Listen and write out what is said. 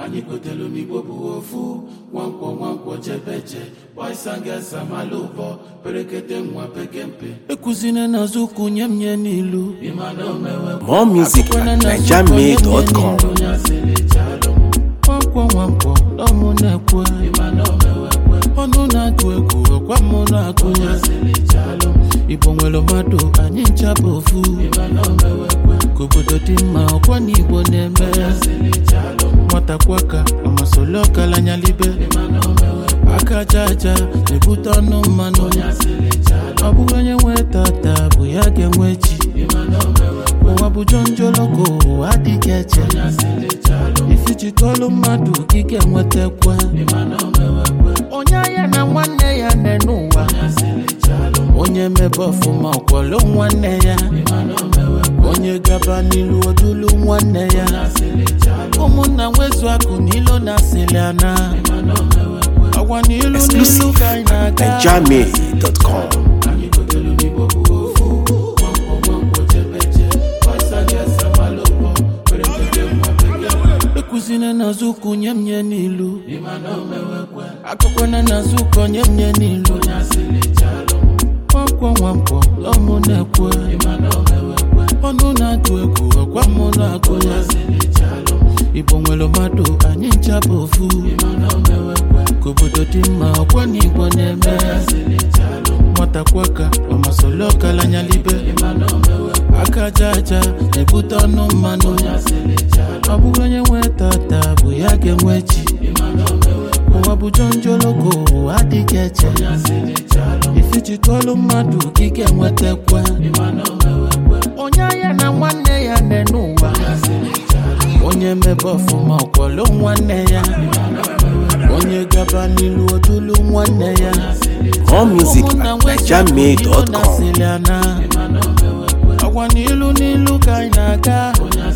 anyị gotelu n'igbo bụ ofu nwankwọ nwankwọ jebeje boisangesa malụbọ perekete nwa pekempe ekuzine n'azụ ụkwụ nye m nye n'ilu ịmana omewe More music at NigerMade.com. nwankwọ nwankwọ ọmụ na-ekwe ọnụ na-atụ egwu ọkwa mụ na-agụ ya igbo nwere mmadụ anyị ncha bụ ofu ka obodo dị mma ọkwa na igbo na-eme nwata kwaka amasoli ọkalanyalibe aka aja aja na-ebute ọnụ mmanụ ọ bụghị onye nwe tata bụ ya ga-enwe chi ụwa bụ jonjoloko ụwa adịghị eche ifijikọlụ mmadụ gị ga-enwetakwa onye anya na nwanne ya nne n'ụwa onye mebe ọfụma ọkwọlụ nwanne ya onye gaba n'ilu odulu nwanne ya ụmụnna nwezu akụ n'ilu na asịlị ana agwa n'ilu n'ilu Exclusive ka anyị at na-aga NigerMade.com. ekuzine n'azụ ụkwụ nye m nye n'ilu akụkwana n'azụ ụkọ nye m nye n'ilu nwankwọ nwankwọ ọmụ na-ekwe ọnụ na-atụ egwu ọkwa mụ na-agụ ya igbo nwere mmadụ anyị ncha bụ ofu ka obodo dị mma ọkwa na igbo na-eme nwata kwaka ọmasoli ọkalanyalibe aka aja aja na-ebute ọnụ mmanụ ọ bụghị onye nwe tata bụ ya ga-enwe chi ụwa bụ jonjoloko ụwa adịghị eche ifijikọlụ mmadụ gị ga-enwetakwa onye anya na nwanne ya nne n'ụwa onye mebe ọfụma ọkwọlụ nwanne ya onye gaba n'ilu odulu nwanne ya More music ụmụnna at nwezu akụ n'ilu na NigerMade.com. asịlị ana agwa n'ilu n'ilu ka anyị na-aga